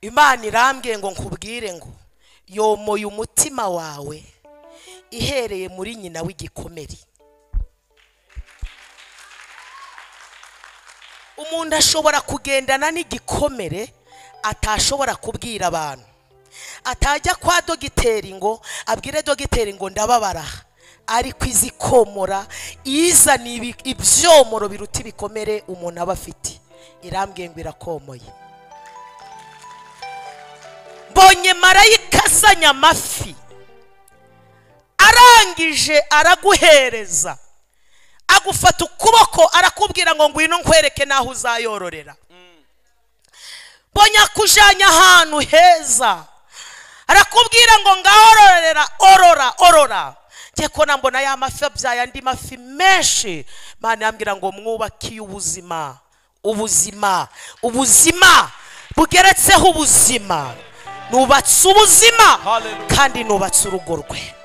imana irambwiye ngo nkubwire ngo yomoye umutima wawe ihereye muri nyina w'igikomere umuntu ashobora kugendana n'igikomere atashobora kubwira abantu atajya kwa dogiteri ngo abwire dogiteri ngo ndababara ariko izi komora izana ibi- ibyomoro biruta ibikomere umuntu aba afite irambwiye ngo irakomoye mbonye marayika azanye amafi arangije araguhereza agufata ukuboko arakubwira ngo ngwino nkwereke n'aho uzayororera mbonye akujyanye ahantu heza arakubwira ngo ngaho ororera orora orora njye ko na mbona ya mafi abyaye andi mafi menshi mwana yambwira ngo mwubake ubuzima ubuzima ubuzima bugeretseho ubuzima nubatse ubuzima Hallelujah. kandi nubatse urugo rwe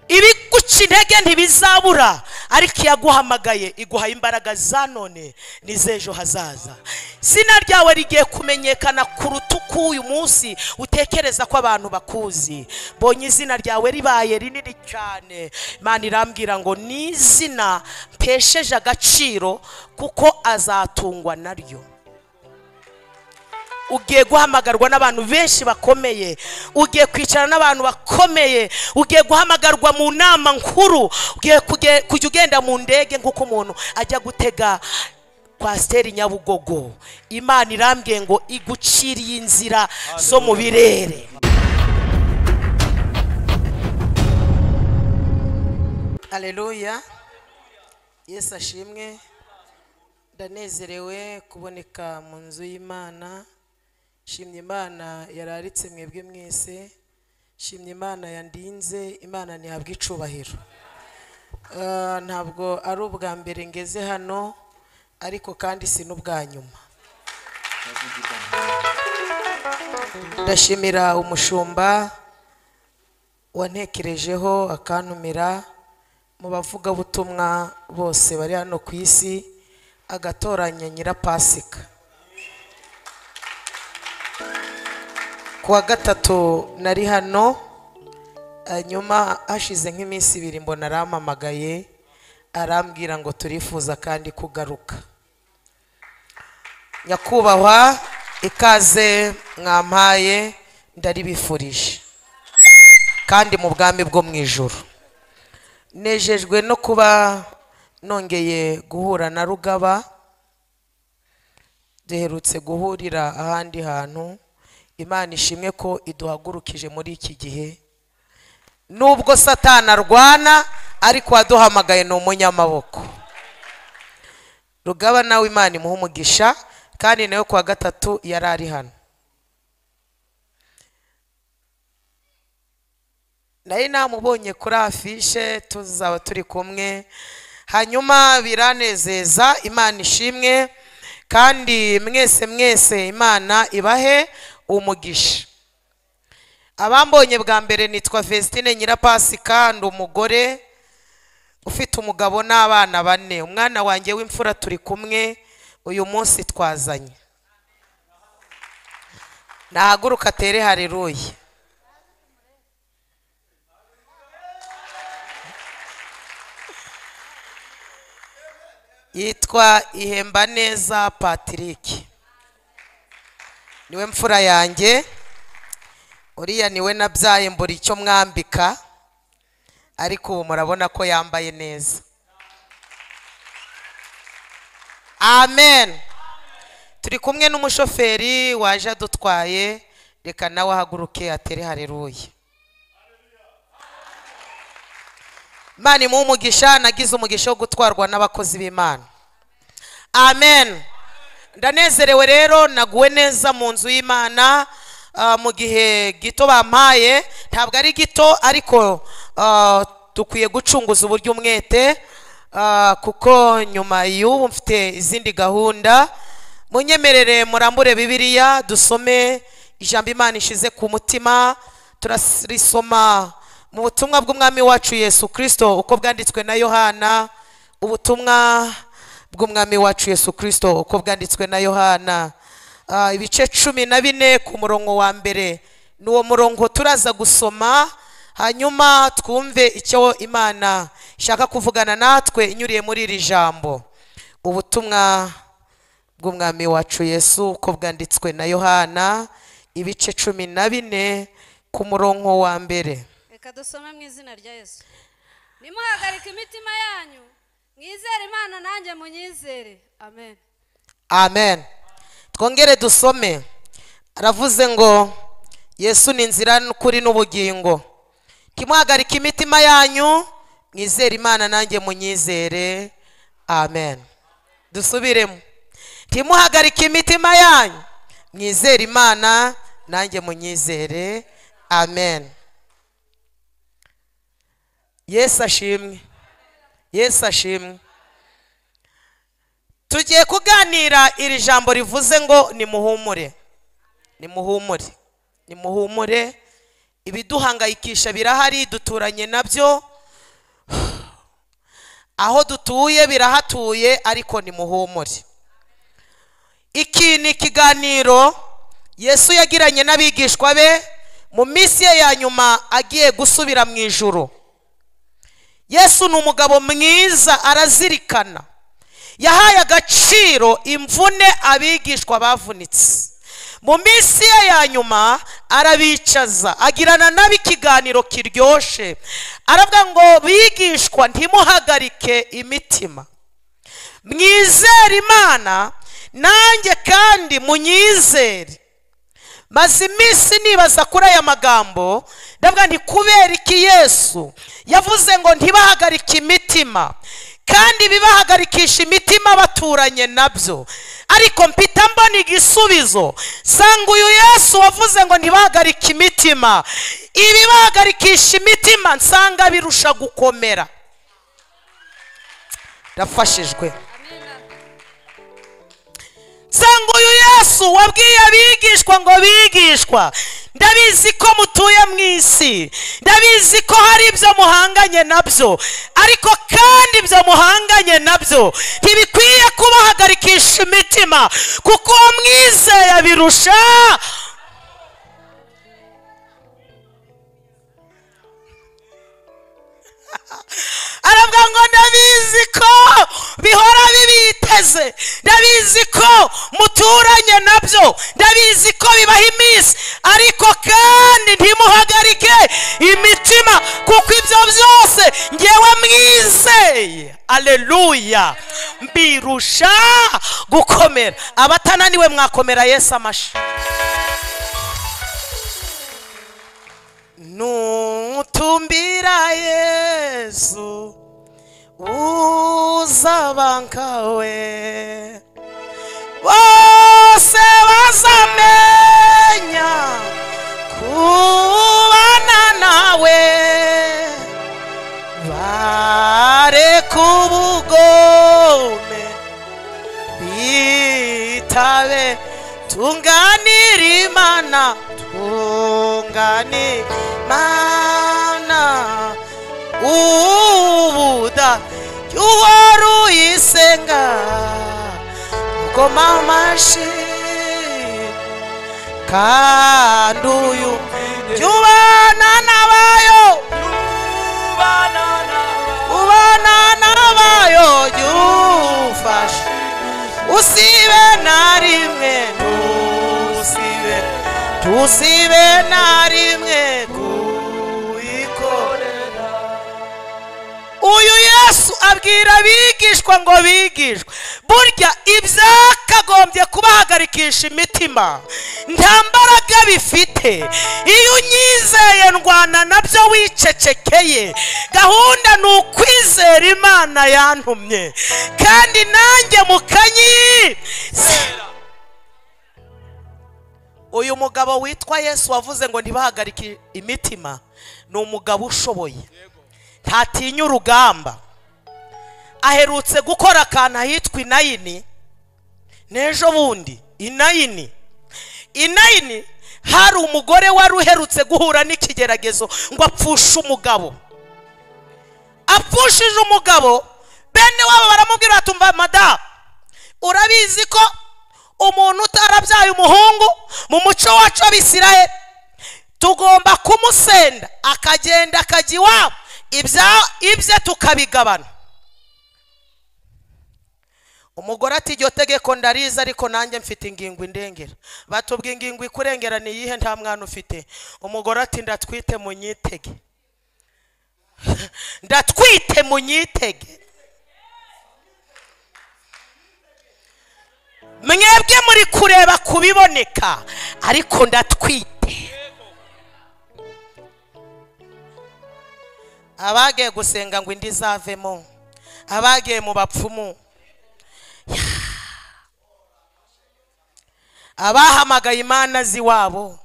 ibiguca intege ntibizabura ariko iyaguhamagaye iguha imbaraga za none n'iz'ejo hazaza izina ryawe rigiye kumenyekana kuruta uko uyu munsi utekereza ko abantu bakuzi mbonye izina ryawe ribaye rinini cyane imana irambwira ngo ni izina mpesheje agaciro kuko azatungwa naryo ugiye guhamagarwa n'abantu benshi bakomeye ugiye kwicara n'abantu bakomeye ugiye guhamagarwa mu nama nkuru ugiye kuge- kujya ugenda mu ndege nk'uko umuntu ajya gutega kwasiteri nyabugogo imana irambwiye ngo iguciriye inzira zo mu birere aleluya yesu ashimwe ndanezerewe kuboneka mu nzu y'imana shimye imana yararitse mwebwe mwese shimye imana yandinze imana ntihabwa icubahiro Eh, ntabwo ari ubwa mbere ngeze hano ariko kandi si n'ubwa nyuma ndashimira umushumba wantekerejeho akantumira mu bavugabutumwa bose bari hano ku isi agatoranya nyirapasika ku wa gatatu nari hano hanyuma hashize nk'iminsi ibiri mbona arampamagaye arambwira ngo turifuza kandi kugaruka nyakubahwa ikaze mwampaye ndaribifurije kandi mu bwami bwo mu ijoro nejejwe no kuba nongeye guhura na rugaba duherutse guhurira ahandi hantu imana ishimwe ko iduhagurukije muri iki gihe nubwo satana arwana ariko waduhamagaye ni umunyamaboko rugaba nawe imana imuha umugisha kandi nawe ku wa gatatu yari ari hano nari namubonye kuri afishe tuzaba turi kumwe hanyuma biranezeza imana ishimwe kandi mwese mwese imana ibahe umugisha abambonye bwa mbere nitwa Vestine Nyirapasika ndi umugore ufite umugabo n'abana bane umwana wanjye w'imfura turi kumwe uyu munsi twazanye nahaguruka atere hareruye yitwa ihemba neza patrick niwe mfura yanjye uriya niwe nabyaye mbura icyo mwambika ariko ubu murabona ko yambaye neza amen turi kumwe n'umushoferi waje adutwaye reka nawe ahaguruke atere hareruye imana imuha umugisha nagize umugisha wo gutwarwa n'abakozi b'imana amen ndanezerewe rero naguwe neza mu nzu y'imana ah, mu gihe gito bampaye ntabwo ari gito ariko ah, dukwiye gucunguza uburyo umwete ah, kuko nyuma y'ubu mfite izindi gahunda munyemerere murambure bibiliya dusome ijambo imana ishize ku mutima turarisoma mu butumwa bw'umwami wacu yesu kirisito uko bwanditswe na yohana ubutumwa bw'umwami wacu yesu kirisito uko bwanditswe na yohana ah, ibice cumi na bine ku murongo wa mbere ni uwo murongo turaza gusoma hanyuma twumve icyo imana ishaka kuvugana natwe inyuriye muri iri jambo ubutumwa bw'umwami wacu yesu uko bwanditswe na yohana ibice cumi na bine ku murongo wa mbere reka dusome mu izina rya yesu nimuhagarike imitima yanyu mwizere imana nanjye munyizere amen amen twongere dusome aravuze ngo yesu ni inzira n'ukuri n'ubugingo ntimuhagarike imitima yanyu mwizere imana nanjye munyizere amen dusubiremo ntimuhagarike imitima yanyu mwizere imana nanjye munyizere amen yesu ashimwe yesu ashimwe tugiye kuganira iri jambo rivuze ngo nimuhumure nimuhumure nimuhumure ibiduhangayikisha birahari duturanye nabyo aho dutuye birahatuye ariko nimuhumure iki ni ikiganiro yesu yagiranye n'abigishwa be mu minsi ye ya nyuma agiye gusubira mu ijoro yesu ni umugabo mwiza arazirikana yahaye agaciro imvune abigishwa bavunitse mu minsi ye ya nyuma arabicaza agirana nabo ikiganiro kiryoshye aravuga ngo bigishwa ntimuhagarike imitima mwizere imana nanjye kandi munyizere maze iminsi nibaza kuri aya magambo ndavuga nti kubera iki yesu yavuze ngo ntibahagarike imitima kandi bibahagarikisha imitima baturanye nabyo ariko mpita mbona igisubizo sanga uyu yesu wavuze ngo ntibahagarike imitima ibibahagarikisha imitima nsanga birusha gukomera ndafashijwe nsanga uyu yesu wabwiye abigishwa ngo bigishwa ndabizi ko mutuye mu isi ndabizi ko hari ibyo muhanganye nabyo ariko kandi ibyo muhanganye nabyo ntibikwiye kubahagarikisha imitima kuko uwo mwizeye birusha aravuga ngo ndabizi ko bihora bibiteze ndabizi ko muturanye nabyo ndabizi ko bibaha iminsi ariko kandi ntimuhagarike imitima kuko ibyo byose ngewe mwizeye aleluya mbirusha gukomera abatananiwe mwakomera yesu amashi nutumbira yesu uzabankawe bose bazamenya kubana nawe bareka ubugome bitabe tunganire imana tunganire imana ubuda uhora uyisenga ngo mamashi kandi uyu jyubana nabayo ubana nabayo jyufashe usibe na rimwe tusibe tusibe na rimwe kuyikorera uyu yesu abwira abigishwa ngo bigishwe burya ibyakagombye kubahagarikisha imitima nta mbaraga bifite iyo unyizeye ndwana nabyo wicecekeye gahunda ni ukwizera imana yantumye kandi nanjye mukanyi uyu mugabo witwa yesu wavuze ngo ntibahagarike imitima ni umugabo ushoboye ntatinya urugamba aherutse gukora akantu ahitwa inayini n'ejo bundi inayini inayini hari umugore wari uherutse guhura n'ikigeragezo ngo apfushe umugabo apfushije umugabo bene wabo baramubwira batumva madamu urabizi ko umuntu utarabyaye yabaye umuhungu mu muco wacu w'abisirayeli tugomba kumusenda akagenda akajya iwabo ibya- ibye tukabigabana umugore ati iryo tegeko ndariza ariko nanjye mfite ingingo indengera batubwa ingingo ikurengera ni iyihe nta mwana ufite umugore ati ndatwite munyitege ndatwite munyitege mwebwe muri kureba ku biboneka ariko ndatwite abagiye gusenga ngo indi izavemo abagiye mu bapfumu abahamagaye imana z'iwabo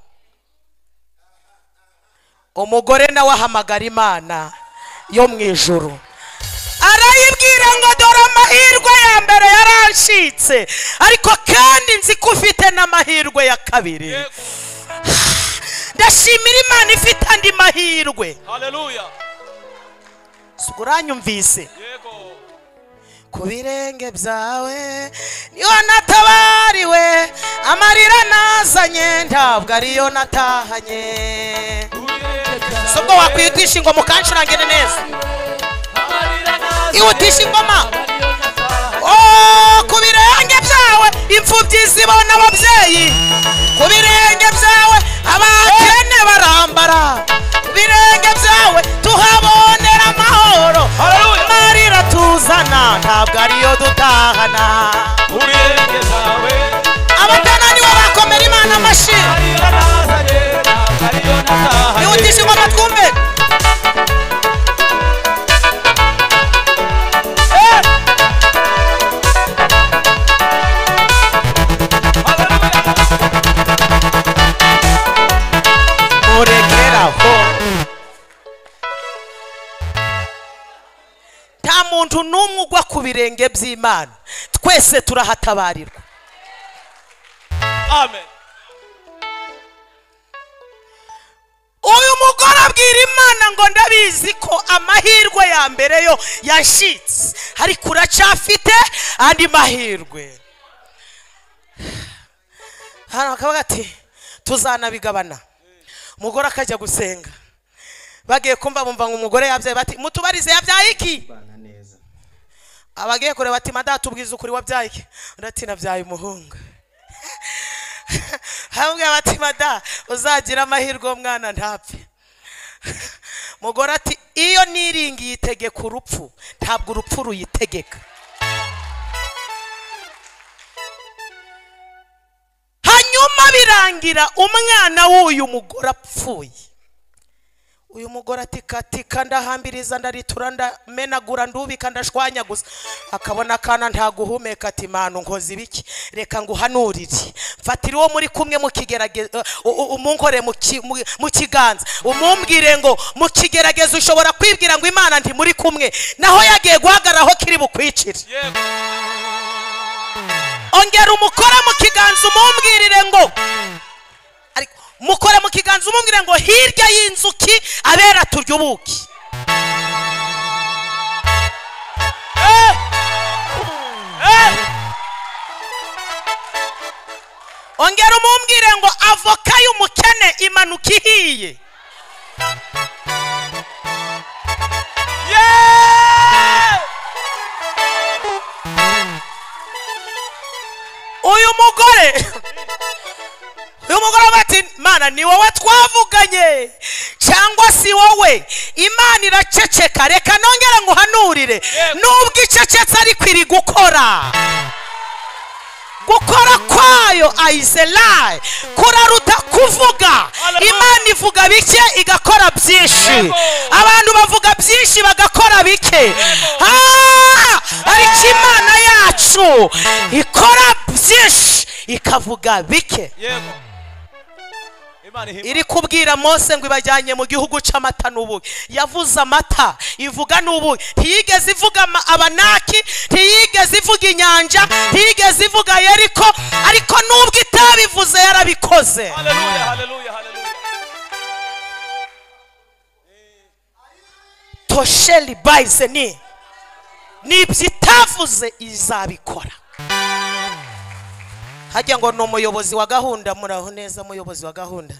umugore nawe ahamagara imana yo mu ijuru arayibwira ngo dore amahirwe ya mbere yaranshitse ariko kandi nzi ko ufite n'amahirwe ya kabiri ndashimira imana ifite andi mahirwe haleluya ubwo uranyumvise yego ku birenge byawe niho natabariwe amarira nazanye ntabwo ariyo natahanye sobwo wakwihutisha ingoma ukancurangire neza ihutisha ingoma Oh, ku birenge byawe imfubyi zibona ababyeyi ku birenge byawe abakene barambara ku birenge byawe tuhabonera amahoro Hallelujah. amarira tuzana ntabwo ariyo dutahana ubirenge zawe abatananiwe bakomera imana amashyi amarira nazanye ntabwo ariyo natahanye ihutisha ingoma twumve murekeraho nta muntu n'umwe ugwa ku birenge by'imana twese turahatabarirwa amen uyu mugore abwira imana ngo ndabizi ko amahirwe ya mbere yo yashitse ariko uracyafite andi mahirwe hano bakavuga ati tuzanabigabana umugore akajya gusenga bagiye kumva bumva ngo umugore yabyaye bati mutubarize yabyaye iki abagiye kureba ati madata tubwize ukuri wabyaye iki undi ati nabyaye umuhungu hamwe abatima da uzagira amahirwe umwana ntapfe mugore ati iyo niringiye itegeka urupfu ntabwo urupfu ruyitegeka hanyuma birangira umwana w'uyu mugore apfuye uyu mugore ati katika ndahambiriza ndaritura ndamenagura ndubika ndashwanyaguza akabona akana ntaguhumeka ati manu nkoze ibiki reka nguhanurire mfatira uwo muri kumwe mukigerageza umunkore mu ki- mu- mu kiganza umumbwire ngo mu kigerageza ushobora kwibwira ngo imana nti muri kumwe naho yagiye guhagarara aho kiri bukwicire yego ongera umukore mu kiganza umumbwirire ngo ariko mukore mu kiganza umumbwire ngo hirya y'inzuki abera turya ubuki Eh! Eh! ongera umumbwire ngo avoka y'umukene imanuka ihiye Yeah! uyu mugore uyu mugore avuga ati mana ni wowe twavuganye cyangwa si wowe imana iraceceka reka nongere nguhanurire nubwo icecetse ariko iri gukora gukora kwayo ayizelayi kuraruta kuvuga imana ivuga bike igakora byinshi abantu bavuga byinshi bagakora bike Ah! ariko imana yacu ikora byinshi ikavuga bike yego imana ihimba iri kubwira mose ngo ibajyanye mu gihugu cy'amata n'ubuki yavuze amata ivuga n'ubuki ntiyigeze ivuga ama- abanaki ntiyigeze ivuga inyanja ntiyigeze ivuga yeriko ariko nubwo itabivuze yarabikoze haleluya haleluya haleluya tosheli bayize ni n'ibyo itavuze izabikora hajya ngo ni umuyobozi wa gahunda muraho neza umuyobozi wa gahunda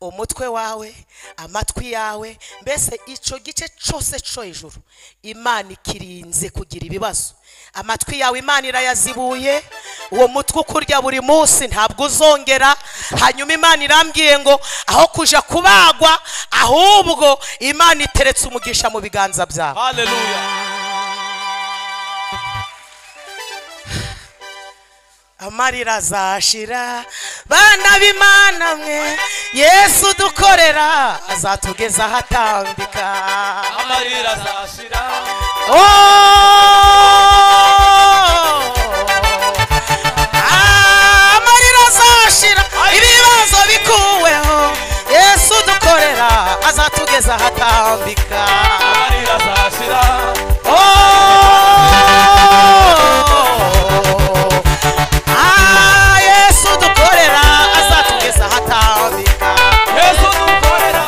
umutwe wawe amatwi yawe mbese icyo gice cyose cyo hejuru imana ikirinze kugira ibibazo amatwi yawe imana irayazibuye uwo mutwe ukurya buri munsi ntabwo uzongera hanyuma imana irambwiye ngo aho kuja kubagwa ahubwo imana iteretse umugisha mu biganza byawe Hallelujah. amarira azashira bana b'imana mwe yesu dukorera azatugeza ahatambika Amarira azashira. amarira azashira ibibazo bikuweho yesu dukorera azatugeza ahatambika Amarira azashira. Oh, ah, yesu dukorera azatugeza ahatambika Yesu dukorera.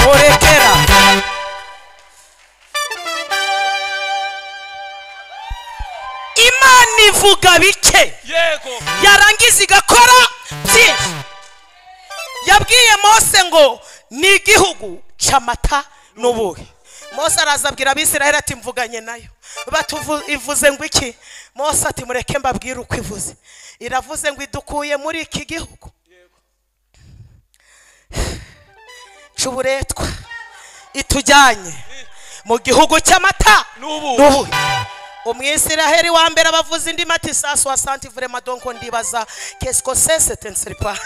murekera imana ivuga bike Yego. yarangiza igakora byinshi yabwiye mose ngo ni igihugu cy'amata n'ubuhe mose araza abwira abisiraheli ati mvuganye nayo batuvu ivuze ngo iki mose ati mureke mbabwire uko ivuze iravuze ngo idukuye muri iki gihugu cy'uburetwa itujyanye mu gihugu cy'amata N'ubuhe. n'ubuhe umwisiraheli wa mbere abavuza indi mati sasu asante vrema donko ndibaza kesiko sese tensiripa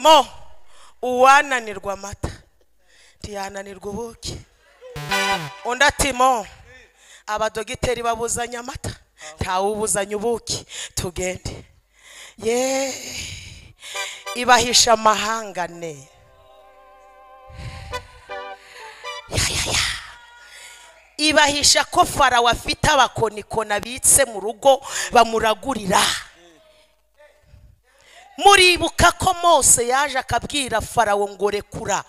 mo uwananirwa amata ntiyananirwa ubuki undi ati mo abadogiteri babuzanya amata ntawubuzanya ubuki tugende ye ibahisha amahangane ibahisha ko farawo afite abakonikona abitse mu rugo bamuragurira muribuka ko mose yaje akabwira farawo ngo rekura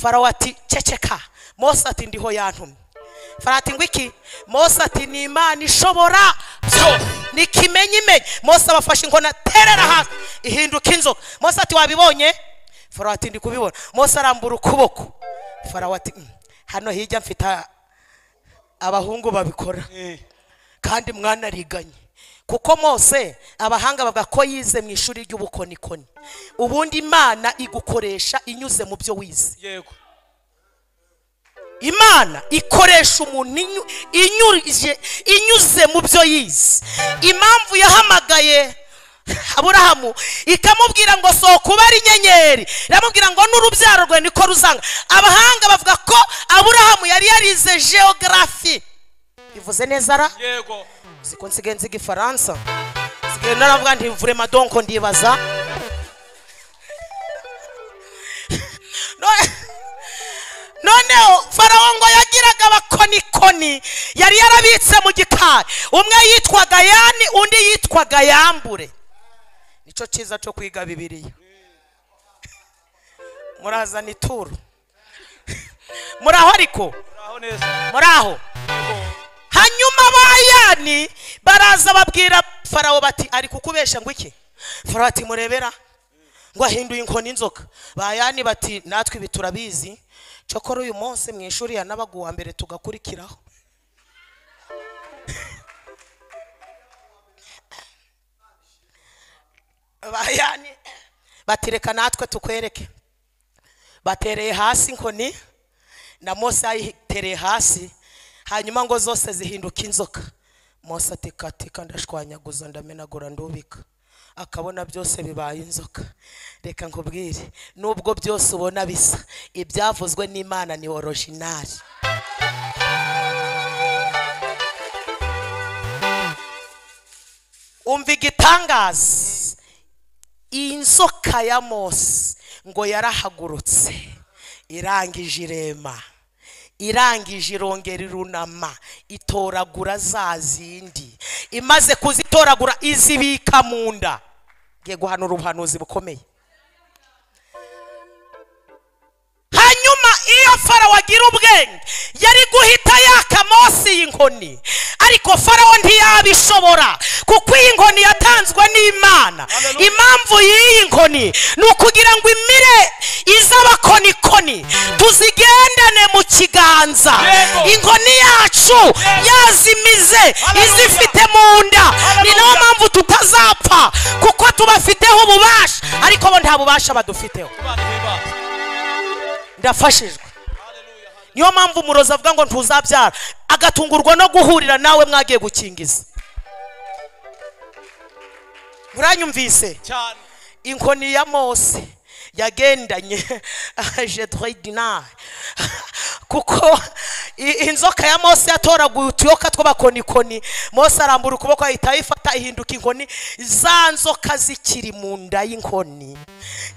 farawo ati ceceka mose ati ndiho yantumye farawo ati ngo iki mose ati ni imana ishobora byose ni ikimenyimenyi mose abafashe inkona terera hasi ihinduka inzoka mose ati wabibonye farawo ati ndi kubibona mose arambura ukuboko farawo ati "Mm, hano hirya mfite a- abahungu babikora Eh. kandi mwanariganye kuko mose abahanga bavuga ko yize mu ishuri ry'ubukonikoni ubundi imana igukoresha inyuze mu byo wize Yego. imana ikoresha umuntu inyu- inyurije- inyuze mu byo yize impamvu yahamagaye aburahamu ikamubwira ngo sohoka ube ari inyenyeri iramubwira ngo n'urubyaro rwe niko ruzanga abahanga bavuga ko aburahamu yari yarize geogarafi bivuze neza ra Yego. ziko nsigaye nziga ifaransa nsigaye naravuga nti mvure madonko ndibaza None- noneho farawo ngo yagiraga abakonikoni yari yarabitse mu gikari umwe yitwaga yani undi yitwaga yambure nicyo cyiza cyo kwiga bibiliya murazana ituro muraho ariko Uraho neza. muraho hanyuma bayani baraza babwira farawo bati ari kukubesha ngo iki farawo ati murebera ngo ahinduye inkoni inzoka bayani bati natwe ibi turabizi cyokora uyu munsi mu ishuri yanabaga uwa mbere tugakurikiraho bayani bati reka natwe tukwereke batereye hasi inkoni na mose yayitereye hasi hanyuma ngo zose zihinduka inzoka mose atekatika ndashwanyaguza ndamenagura ndubika akabona byose bibaye inzoka reka nkubwire nubwo byose ubona bisa ibyavuzwe n'imana ni orojinari umva igitangaza iyi nzoka ya mose ngo yarahagurutse irangije irema irangije irongera irunama itoragura za zindi imaze kuzitoragura izibika mu nda ngiye guhanura ubuhanuzi bukomeye hanyuma iyo farawo agira ubwenge yari guhita yaka Mose iyi inkoni ariko farawo ntiyabishobora kuko iyi nkoni yatanzwe n'imana Hallelujah. impamvu y'iyi nkoni ni ukugira ngo imire iz'abakonikoni tuzigendane mu kiganza Yego. inkoni yacu yazimize Hallelujah. izifite mu nda ni nayo Hallelujah. mpamvu tutazapfa kuko tubafiteho ububasha ariko bo nta bubasha badufiteho Imana ihimbaza. ndafashijwe Hallelujah, hallelujah. niyo mpamvu umurozi avuga ngo ntuzabyara agatungurwa no guhurira nawe mwagiye gukingiza muranyumvise cyane inkoni ya mose yagendanye jedridinari kuko i- inzoka ya mose yatoraguye utuyoka tw'abakonikoni mose arambura ukuboko ahita ayifata ihinduka inkoni za nzoka zikiri mu nda y'inkoni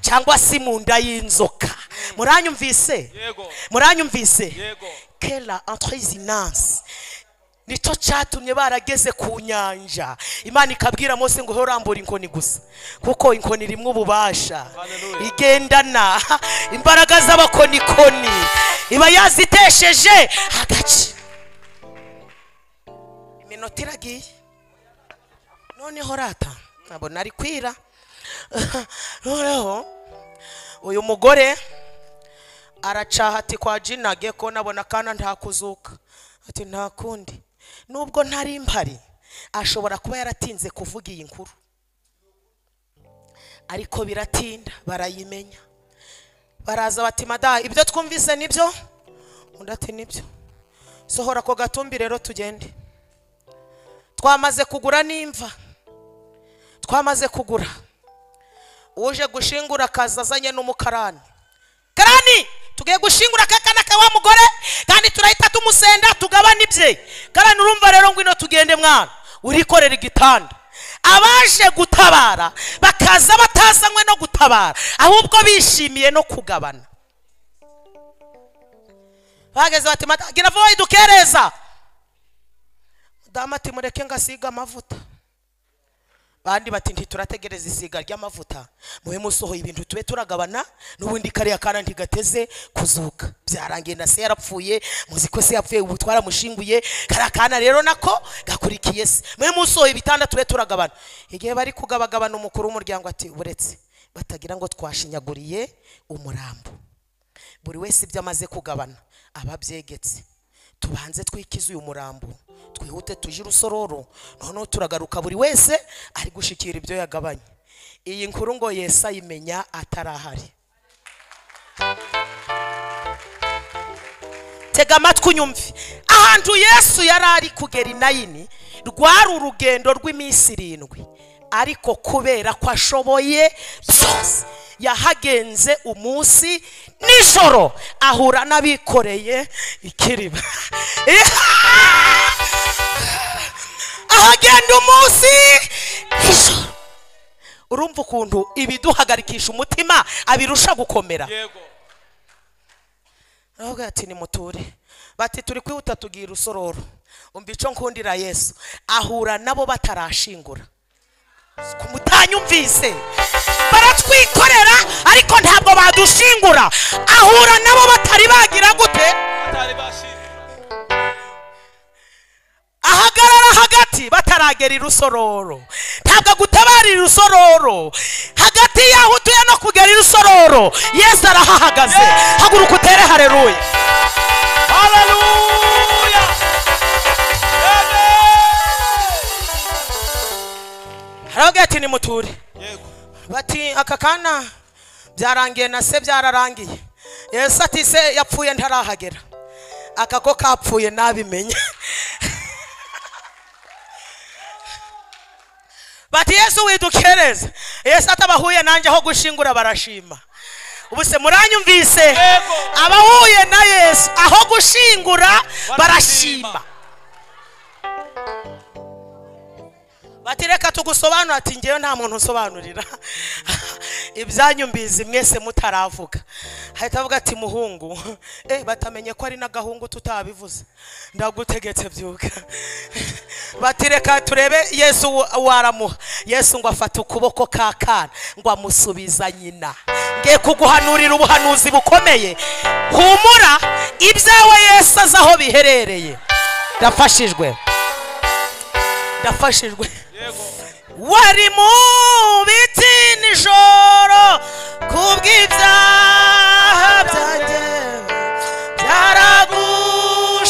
cyangwa se mu nda y'inzoka muranyumvise yego muranyumvise yego kera entresinance nicyo cyatumye barageze ku nyanja imana ikabwira mose ngo urambura inkoni gusa kuko inkoni rimwe ububasha Hallelujah. igendana imbaraga z'abakonikoni iba yazitesheje agace iminota iragiye noneho rata nkabona ari kwira noneho uyu mugore aracaha ati kwa jinage ko nabona kana ntakuzuka ati nta kundi nubwo ntari mpari ashobora kuba yaratinze kuvuga iyi nkuru ariko biratinda barayimenya baraza bati madaha ibyo twumvise nibyo undi ati nibyo sohora ako gatumbi rero tugende twamaze kugura n'imva twamaze kugura uje gushingura akaza azanye n'umukarani karani tugiye gushingura akakana ka wa mugore kandi turahita tumusenda tugabane ibye karani urumva rero ngwino tugende mwana urikorera igitanda abaje gutabara bakaza batazanywe no gutabara ahubwo bishimiye no kugabana bageze bati mata gira vuba idukereza mudamu ati mureke ngasiga amavuta bandi bati ntiturategereza isiga ry'amavuta mube musohoye ibintu tube turagabana n'ubundi kariya kana ntigateze kuzuka byarangiye na se yarapfuye muzi ko se yapfuye ubu twaramushinguye kariya kana rero nako gakurikiye se mube musohoye ibitanda tube turagabana igihe bari kugabagabana umukuru w'umuryango ati uretse batagira ngo twashinyaguriye umurambo buri wese ibyo amaze kugabana aba abyegetse tubanze twikize uyu murambo twihute tujye urusororo noneho turagaruka buri wese ari gushyikira ibyo yagabanye iyi nkuru ngo yesi ayimenya atarahari tega amatwi unyumve ahantu yesu yari ari kugera inayini rwari urugendo rw'iminsi irindwi ariko kubera ko ashoboye byose yahagenze umunsi nijoro ahura n'abikoreye ikiriba ahagenda umunsi nijoro urumva ukuntu ibiduhagarikisha umutima abirusha gukomera yego aravuga ati nimuture bati turi kwihuta tugira urusororo umva icyo nkundira yesu ahura nabo batarashingura ku mutanyumvise baratwikorera ariko ntabwo badushingura ahura nabo batari bagira gute batari bashimira ahagarara hagati bataragera irusororo ntabwo agutabara irusororo hagati y'aho utuye no kugera irusororo yesu arahahagaze haguruka utere hareruye haleluya aravuga ati nimuture yego bati aka kana byarangiye na se byararangiye yesu ati se yapfuye ntarahagera aka ko kapfuye nabimenye bati yesu widukereze yesu atabahuye nanjye aho gushingura barashima ubu se muranyumvise Yego. abahuye na yesu aho gushingura barashima bati reka tugusobanura ati ngewe nta muntu unsobanurira ibyanyu mbizi mwese mutaravuga ahita avuga ati muhungu eh batamenye ko ari n'agahungu tutabivuze ndagutegetse byuka bati reka turebe yesu wa- waramuha yesu ngo afata ukuboko ka kana ngo amusubiza nyina ngiye kuguhanurira ubuhanuzi bukomeye humura ibyawe yesu azi aho biherereye ndafashijwe ndafashijwe yego wari mu biti nijoro kubw'ibyaha byanjye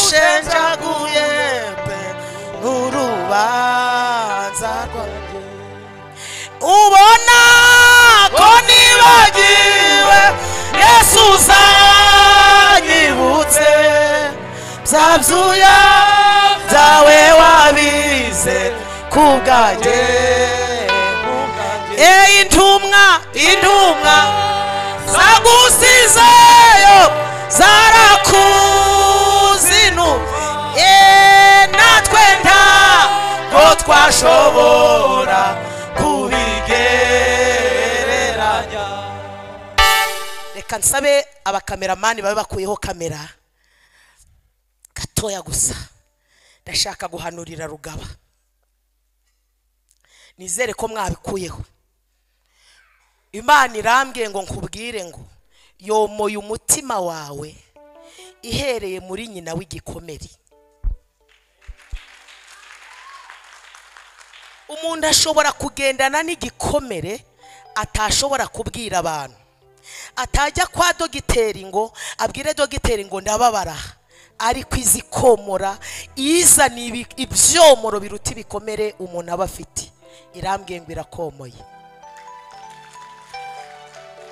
byaragushenjaguye pe n'urubanza rwanjye ubona ko nibagiwe yesu uzanyibutse bya byuya byawe wabize ku bwanjye eyi intumwa intumwa zagusizeyo zarakuzinu eee natwe ntabwo twashobora kubigereranya reka nsabe abakameramani babe bakuyeho kamera gatoya gusa ndashaka guhanurira rugaba nizere ko mwabikuyeho imana irambwiye ngo nkubwire ngo yomoye umutima wawe ihereye muri nyina w'igikomere umuntu ashobora kugendana n'igikomere atashobora kubwira abantu atajya kwa dogiteri ngo abwire dogiteri ngo ndababara ariko izi komora izana ibi- ibyomoro biruta ibikomere umuntu aba afite irambwiye ngo irakomoye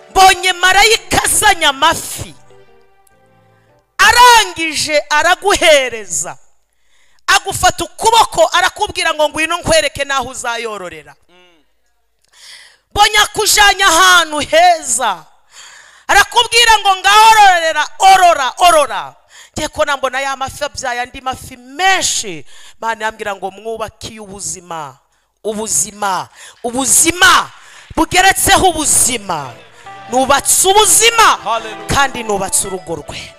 mbonye marayika azanye amafi arangije araguhereza agufata ukuboko arakubwira ngo ngwino nkwereke n'aho uzayororera mbonye akujyanye ahantu heza arakubwira ngo ngaho ororera orora orora ngiye kubona mbona ya mafi abyaye andi mafi menshi mani yambwira ngo mwubake ubuzima ubuzima ubuzima bugeretseho ubuzima nubatse ubuzima Hallelujah. kandi nubatse urugo rwe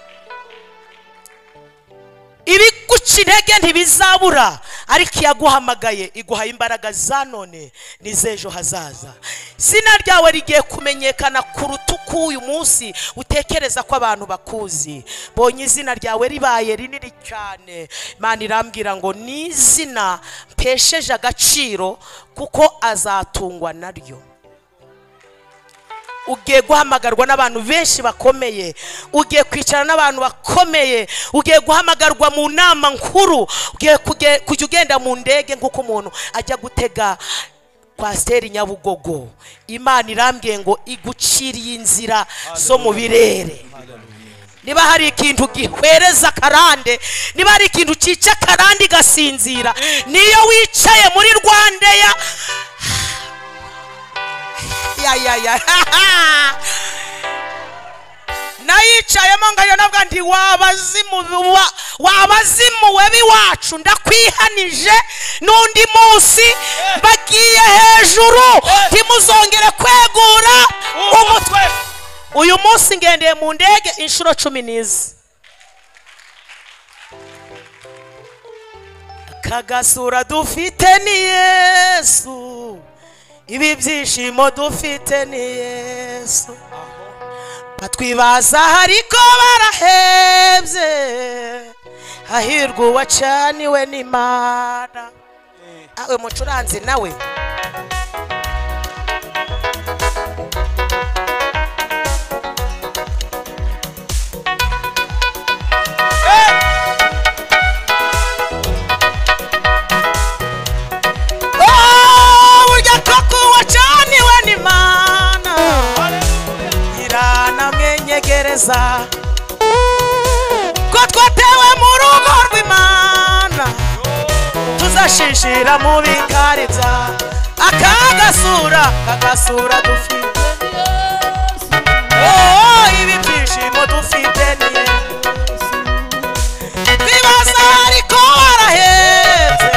ibiguca intege ntibizabura ariko iyo aguhamagaye iguha imbaraga za none n'iz'ejo hazaza izina ryawe rigiye kumenyekana kuruta uko uyu munsi utekereza ko abantu bakuzi bonye izina ryawe ribaye rinini cyane imana irambwira ngo ni izina mpesheje agaciro kuko azatungwa naryo ugiye guhamagarwa n'abantu benshi bakomeye ugiye kwicara n'abantu bakomeye ugiye guhamagarwa mu nama nkuru ugiye kuge- kujya ugenda mu ndege nk'uko umuntu ajya gutega kwasiteri nyabugogo imana irambwiye ngo iguciriye inzira zo mu birere niba hari ikintu gihwereza akarande niba hari ikintu cyica akarande igasinzira niyo wicaye muri rwandeya ya ya ya nayicayemo ngo nabwo ndi wabazimu wa- wabazimu webi wacu ndakwihanije n'undi munsi bagiye hejuru ntimuzongere kwegura umutwe umutwe uyu munsi ngendeye mu ndege inshuro cumi n'izi aka gasura dufite ni yesu ibi byishimo dufite ni yesu batwibaza ariko barahebye hahirwa uwacaniwe n'imana awe mucuranzi nawe Oh, burya koko wacaniwe n'imana iranamwenyegereza ko twatewe mu rugo rw'imana tuzashishira mu bikariza akagasura kagasura dufite oh, ibi byishimo dufite niye twibaza ariko warahetse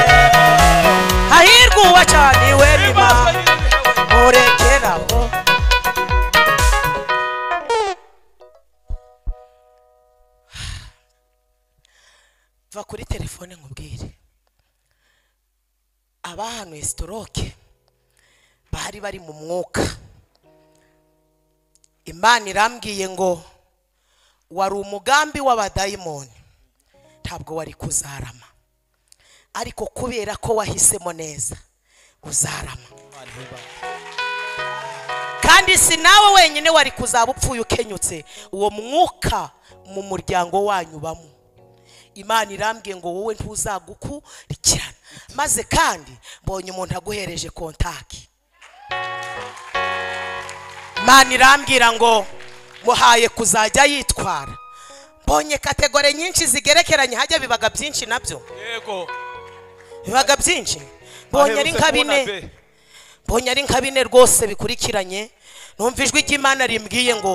hahirwa uwacaniwe n'imana Bibaza nyine bihawe. murekeraho va kuri telefone nkubwire abahanuye sitoroke bari bari mu mwuka imana irambwiye ngo wari umugambi w'abadayimoni ntabwo wari kuzarama ariko kubera ko wahisemo neza uzarama Imana ihebanye. kandi si nawe wenyine wari kuzaba upfuye ukenyutse uwo mwuka mu muryango wanyu ubamo imana irambwiye ngo wowe ntuzagukurikirana maze kandi mbonye umuntu aguhereje kontaki imana irambwira ngo muhaye kuzajya yitwara mbonye kategore nyinshi zigerekeranye hajya bibaga byinshi nabyo yego bibaga byinshi mbonye ari Aherutse nka kubona bine be. mbonye ari nka bine rwose bikurikiranye numva ijwi ry'imana rimbwiye ngo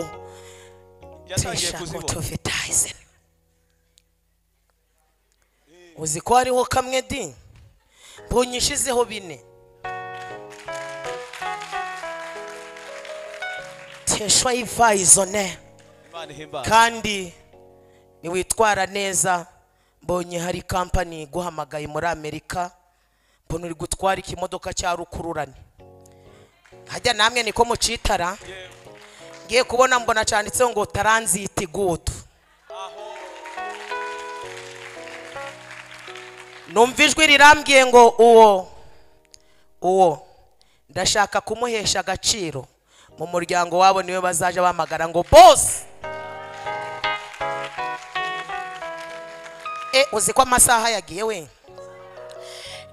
yatangiye tesha kuzibona motovetayize uzi ko hariho kamwe di mbonye ishizeho bine tesha ivayizone imana ihimbaza kandi niwitwara neza mbonye hari kampani iguhamagaye muri amerika mbona uri gutwara ikimodoka cya rukururane hajya namwe niko mucitara ngiye kubona mbona cyanditseho ngo taranziti gudu numva ijwi rirambwiye ngo uwo uwo ndashaka kumuhesha agaciro mu muryango wabo niwe bazaje bamagara ngo bosi e uzi ko amasaha yagiye we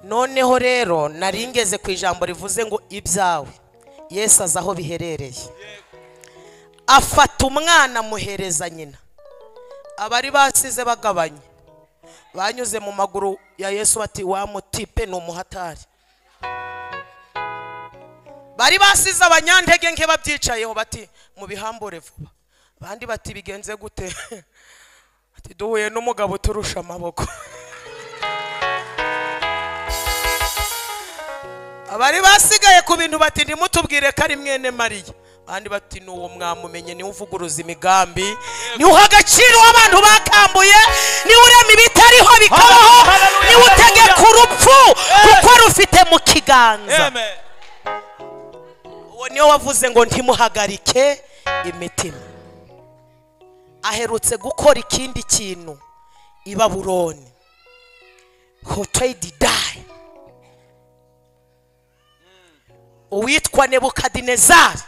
noneho rero nari ngeze ku ijambo rivuze ngo ibyawe yesu azi aho biherereye afata umwana amuhereza nyina abari basize bagabanye banyuze mu maguru ya yesu bati wa mutipe ni umuhatari bari basize abanyantege nke babyicayeho bati mubihambure vuba abandi bati bigenze gute ati duhuye n'umugabo uturusha amaboko abari basigaye ku bintu bati ntimutubwire ko ari mwene mariya abandi bati ni uwo mwamumenye niwe uvuguruza imigambi niwe uha agaciro abantu bakambuye niwe urema ibitariho bikabaho Hallelujah, niwe utegeka hallelujah. urupfu kuko rufite mu kiganza amen uwo niwe wavuze ngo ntimuhagarike imitima aherutse gukora ikindi kintu i baburoni hoteli dayi uwitwa nebukadinezari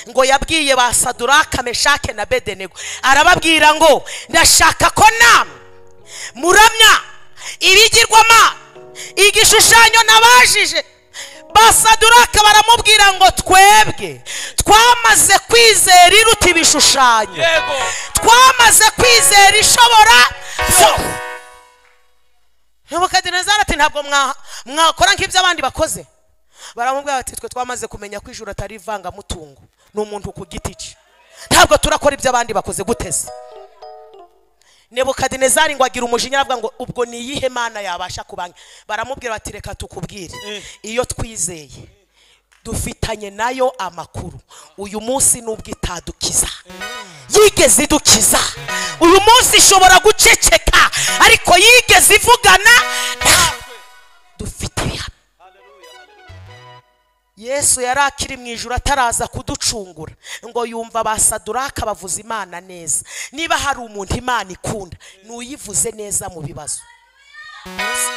ngo yabwiye ba saduraka meshake na bedenego arababwira ngo ndashaka ko namwe muramya ibigirwamana igishushanyo nabajije basaduraka baramubwira ngo twebwe twamaze kwizera iruta ibishushanyo yego twamaze kwizera ishobora nebukadinezari ati ntabwo mwa- mwakora nk'ibyo abandi bakoze baramubwira bati twe twamaze kumenya ko ijuru atari ivangamutungo ni umuntu ku giti cye ntabwo turakora ibyo abandi bakoze guteze nebukadinezari ngo agira umujinya aravuga ngo ubwo ni iyihe mana yabasha kubanga baramubwira bati reka tukubwire iyo twizeye dufitanye nayo amakuru uyu munsi nubwo itadukiza yigeze idukiza uyu munsi ishobora guceceka ariko yigeze ivugana dufite ibihamya yesu yari akiri mu ijoro ataraza kuducungura ngo yumva abasaduraka bavuza imana neza niba hari umuntu imana ikunda ni uyivuze neza mu bibazo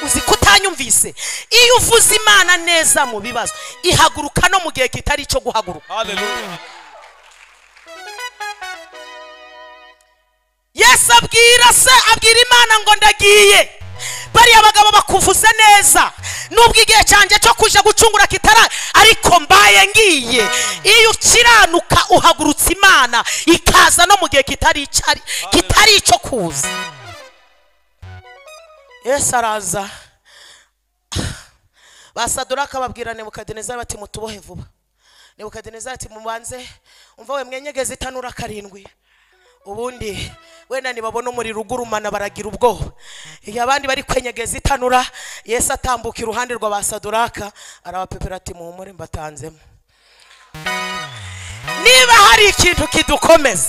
uzi ko utanyumvise iyo uvuze imana neza mu bibazo ihaguruka no mu gihe kitari icyo guhaguruka haleluya yesu abwira se abwira imana ngo ndagiye bariya bagabo bakuvuze neza nubwo igihe cyanjye cyo kuja gucungura kitara ariko mbaye ngiye iyo ukiranuka uhagurutsa imana ikaza no mu gihe kitari icyari- kitari icyo kuza yesu araza basaduraka babwira nebukadinezari bati mutubohe vuba nebukadinezari ati mubanze umva we mwenyegeze itanura karindwi ubundi wenda nibabona umuriro ugurumana baragira ubwoba iyo abandi bari kwenyegeza itanura yesu atambuka iruhande rwa ba saduraka arabapepera ati muhumure mbatanzemo niba hari ikintu kidukomeza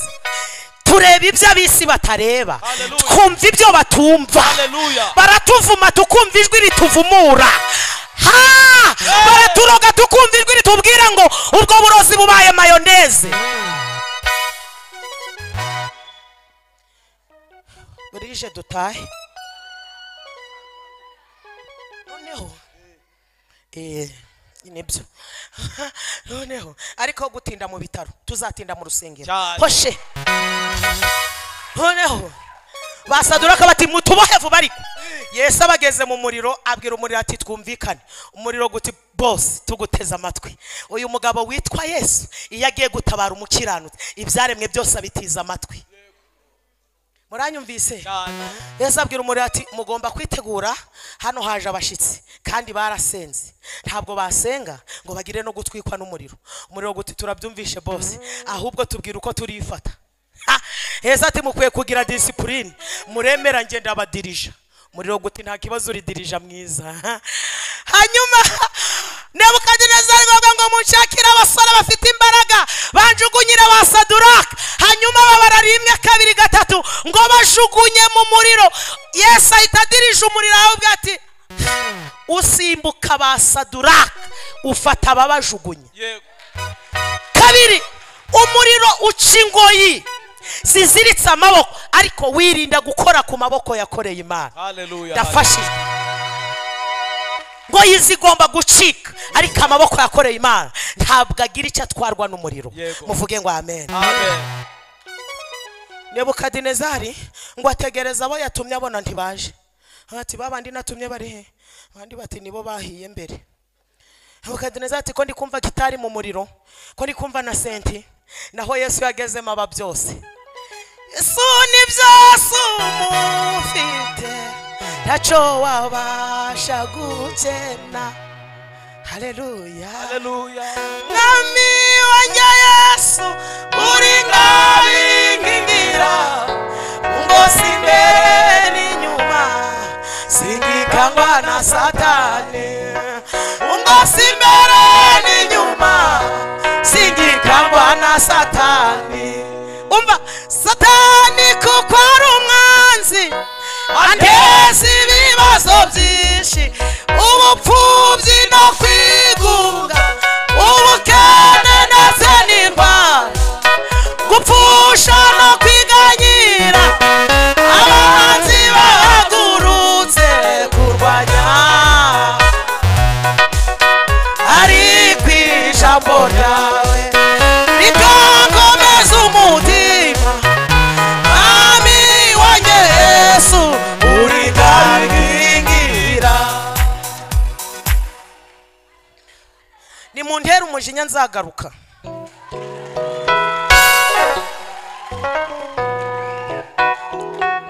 tureba ibyo ab'isi batareba Hallelujah. twumva ibyo batumva Hallelujah. baratuvuma tukumva ijwi rituvumura ha baraturoga tukumva ijwi ritubwira ngo ubwo burozi bubaye mayoneze burije dutahe noneho Eh, nibyo noneho ariko gutinda mu bitaro tuzatinda mu rusengero Cyane. hoshe noneho basaduraka bati mutubohe vuba ariko yesu abageze mu muriro abwira umuriro ati twumvikane umuriro guti bose tuguteze amatwi uyu mugabo witwa yesu iyo agiye gutabara umukiranutsi ibyaremwe byose abitiza amatwi muranyumvise cyane yesu abwira umuriro ati mugomba kwitegura hano haje abashyitsi kandi barasenze ntabwo basenga ngo bagire no gutwikwa n'umuriro umuriro guti turabyumvishe bose ahubwo tubwira uko turifata Ha! yesu ati mukwiye kugira disipurine muremera nge ndabadirija umuriro guti nta kibazo uridirija mwiza Ha! hanyuma nebukadinezari ngombwa ngo munshakire abasore bafite imbaraga banjugunyire ba saduraka hanyuma babara rimwe kabiri gatatu ngo bajugunye mu muriro yesu ahita adirije umuriro ahubwo ati usimbuka ba saduraka ufata ababajugunye yego kabiri umuriro uca ingoyi ziziritse amaboko ariko wirinda gukora ku maboko yakoreye imana haleluya ndafashijwe ngo zigomba gucika ariko amaboko yakoreye imana ntabwo agira icyo atwarwa n'umuriro Yego. muvuge ngo amen amen nebukadinezari ngo ategereza abo yatumye abona ntibaje ati babandi natumye bari he abandi bati nibo bahiye mbere nebukadinezari ati ko ndi kumva gitari mu muriro ko ndi kumva na senti naho yesu yagezemo aba byose yesu ni byose umufite ntacyo wabasha gukena haleluya haleluya mwami wanjye yesu uri ngabingingira ngo simbere n'inyuma singikangwa na satani ngo simbere n'inyuma singikangwa na satani umva satani kuko ari umwanzi ateza ibibazo byinshi ubupfubyi no kwigunga ubukene ndetse n'indwara gupfusha no kwiganyira abanzi bahagurutse kurwanya ari ku ijambo ryawe ritakomeza umutima mwami wanjye yesu uri kangingira ni mu ntera umujinya nzagaruka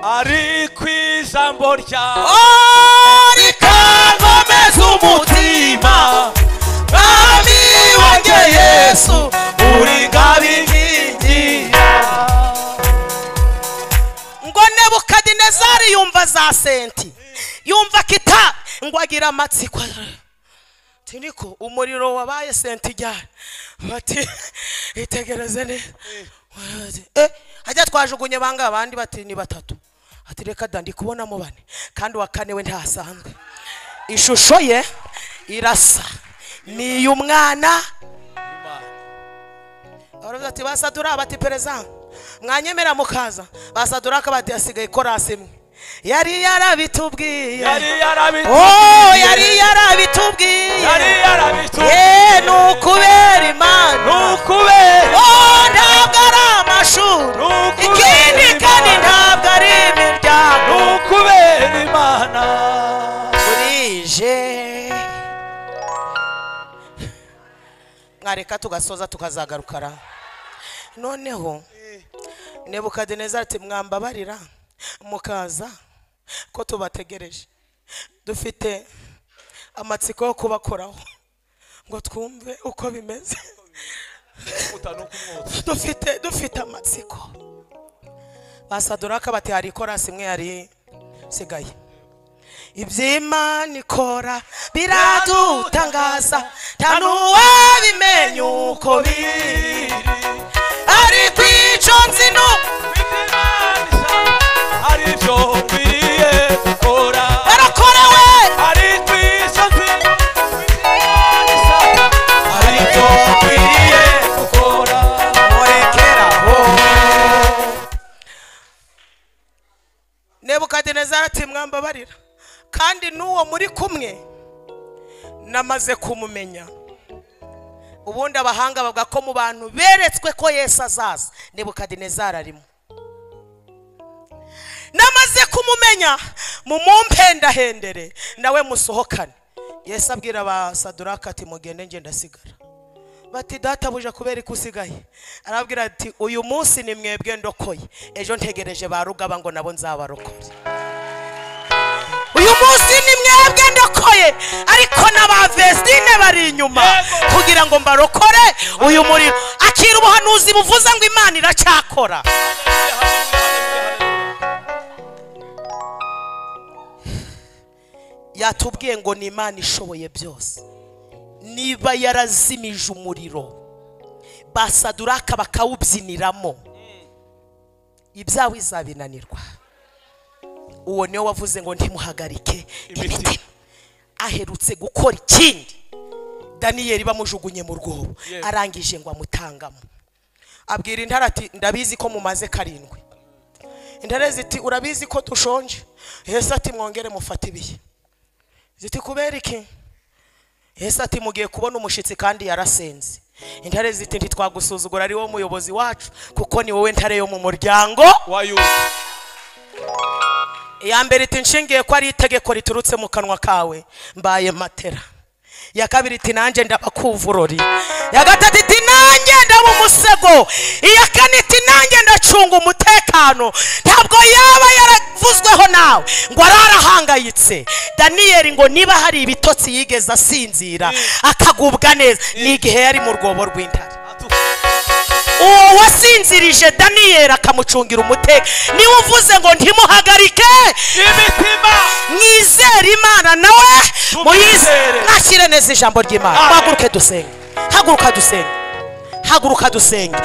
ari ku ijambo ryawe ari kankomeza umutima mwami wanjye yesu uri ngabinkingira ngo nebukadinezari yumva za senti yumva kita ngo agira amatsiko ati niko umuriro wabaye senti ijyana bati itegereze neza Bati, eh hajya twajugunye banga abandi bati ni batatu ati reka da ndi kubonamo bane kandi uwa kane we ntasanzwe ishusho ye irasa ni iy'umwana baravuze ati basadura bati perezida mwanyemera mukaza basadura akabati yasigaye korasi imwe yari yarabitubwiye yari yarabitubwiye oh yari yarabitubwiye yari yarabitubwiye ye ni ukubera imana nukubera oh ntabwo ari amashuri Ni ukubera ikindi kandi Imana. ntabwo ari imiryango nukubera imana burije mwareka tugasoza tukazagarukara noneho nebukadinezari ati mwambabarira mukaza ko tubategereje dufite amatsiko yo kubakoraho ngo twumve uko bimeze utanukumwotsa dufite dufite amatsiko basaduraka bati hari ikorasi imwe yari isigaye iby'imana ikora biradutangaza nta n'uwabimenya uko biri biri ariko icyo nzi ni uko arambabarira kandi n'uwo muri kumwe namaze kumumenya ubundi abahanga bavuga ko mu bantu beretswe ko yesu azaza nebukadinezari arimo namaze kumumenya mumumpendahendere nawe musohokane yesu abwira abasaduraka ati mugende nge ndasigara bati databuja kubera ko usigaye arabwira ati uyu munsi ni mwebwe ndokoye ejo ntegereje ba rugaba ngo nabo nzabarokore uyu munsi ni mwebwe ndokoye ariko n'abavesitine bari inyuma Yego. kugira ngo mbarokore uyu muriro akira ubuhanuzi buvuze ngo imana iracyakora yatubwiye ngo ni imana ishoboye byose niba yarazimije umuriro basaduraka bakawubyiniramo ibyabo izabinanirwa uwo niwe wavuze ngo ntimuhagarike Imitima. imitima aherutse gukora ikindi daniyeli bamujugunye mu rwobo Yes. arangije ngo amutangamo abwira intare ati ndabizi ko mumaze karindwi intare ziti urabizi ko dushonje yesu ati mwongere mufate ibihe ziti kubera iki yesu ati mugiye kubona umushyitsi kandi yarasenze intare ziti ntitwagusuzugura ari wowe muyobozi wacu kuko ni wowe ntare yo mu muryango wayuze iya mbere iti nshingiye ko ari itegeko riturutse mu kanwa kawe mbaye matera iya kabiri iti nanjye ndabakuvurori iya gatatu iti nanjye ndaba umusego iya kane iti nanjye ndacunga umutekano ntabwo yaba yaravuzweho nawe ngo ararahangayitse daniyeli ngo niba hari ibitotsi yigeze asinzira akagubwa neza ni igihe yari mu rwobo rw'intare uwo wasinzirije daniyeli akamucungira umutekano niwe uvuze ngo ntimuhagarike imitima mwizere imana nawe muyizere Tumwizere. nashyire neza ijambo ry'imana Amen. haguruke dusenge haguruka dusenge haguruka dusenge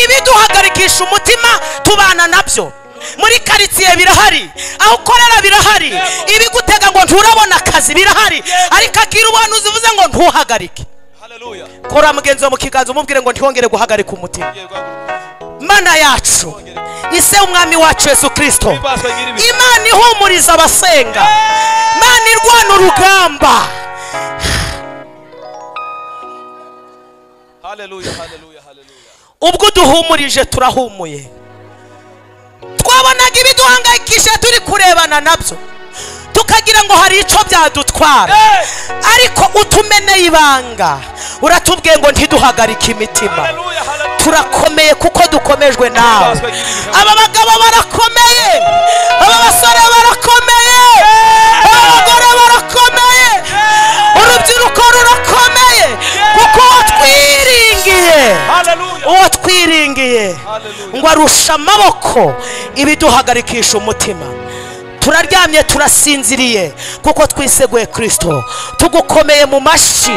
ibiduhagarikisha umutima tubana nabyo muri karitsiye birahari aho ukorera birahari Yego. ibigutega ngo nturabona akazi birahari ariko akira ubuhanuzi uvuze ngo ntuhagarike haleluya kora mugenzi wawe mu kiganza umubwire ngo ntiwongere guhagarika umutima mana yacu ise umwami wacu yesu kirisito imana ihumuriza abasenga imana irwana urugamba haleluya haleluya haleluya ubwo uduhumurije turahumuye twabonaga ibiduhangayikisha turi kurebana nabyo tukagira ngo hari icyo byadutwara Eh, ariko utumeneye ibanga uratubwiye ngo ntiduhagarike imitima haleluya haleluya turakomeye kuko dukomejwe nawe aba bagabo barakomeye aba basore barakomeye aba bagore barakomeye urubyiruko rurakomeye kuko uwo twiringiye haleluya uwo twiringiye ngo arusha amaboko ibiduhagarikisha umutima turaryamye turasinziriye kuko twiseguye kirisito tugukomeye mu mashyi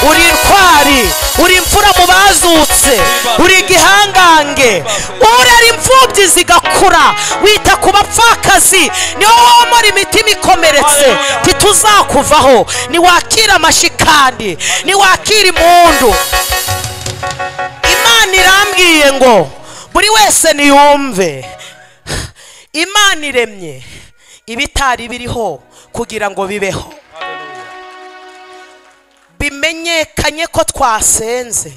uri intwari uri imfura mu bazutse uri igihangange urera imfubyi zigakura wita ku bapfakazi niwo womora imitima ikomeretse ntituzakuvaho niwakira amashyi kandi niwakira impundu imana irambwiye ngo buri wese niyumve imana iremye ibitari biriho kugira ngo bibeho bimenyekanye ko twasenze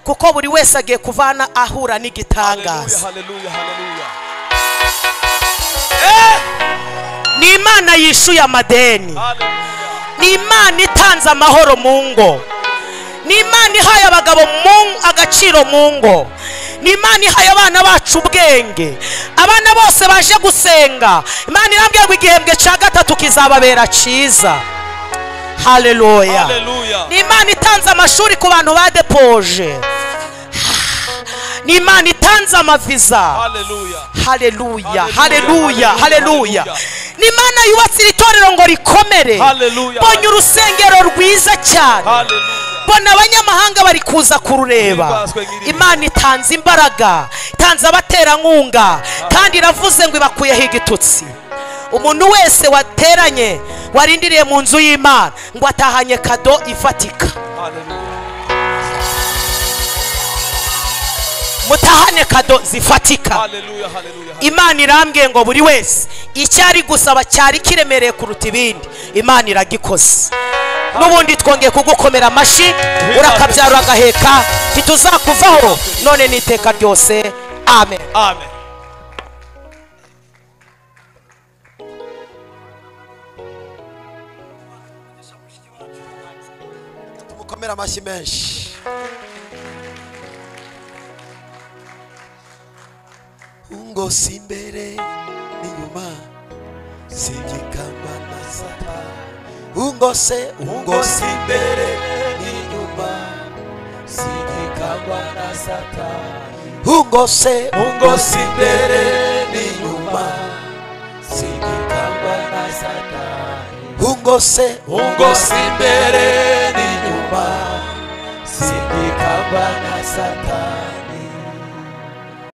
kuko buri wese agiye kuvana ahura n'igitangaza haleluya haleluya ni imana yishuye amadeni haleluya ni imana itanze amahoro mu ngo ni imana ihaye abagabo mu agaciro mu ngo ni imana ihaye abana bacu ubwenge abana bose baje gusenga imana irambwira ngo igihembwe cya gatatu kizababera cyiza haleluya haleluya ni imana itanze amashuri ku bantu badepoje ni imana itanze amaviza haleluya haleluya haleluya Haleluya, haleluya haleluya. ni imana yubatse iri torero ngo rikomere Haleluya. mbonye urusengero rwiza cyane haleluya mbona abanyamahanga bari kuza kurureba Himbazwe nyir'ibintu. imana itanze imbaraga itanze abaterankunga kandi iravuze ngo ibakuyeho igitutsi umuntu wese wateranye warindiriye mu nzu y'imana ngo atahanye kado ifatika haleluya mutahane kado zifatika Hallelujah, hallelujah, hallelujah. imana irambwiye ngo buri wese icyo ari gusaba cyari kiremereye kuruta ibindi imana iragikoze n'ubundi twongeye kugukomera amashyi urakabyara agaheka ntituzakuvaho none n'iteka ryose amen Amen. tumukomere amashyi menshi ngo si imbere n'inyuma si igikamba masata ngo se ngo si imbere n'inyuma si igikamba na satani ngo se ngo si imbere n'inyuma si igikamba na satani ngo se ngo si imbere n'inyuma si igikamba na satani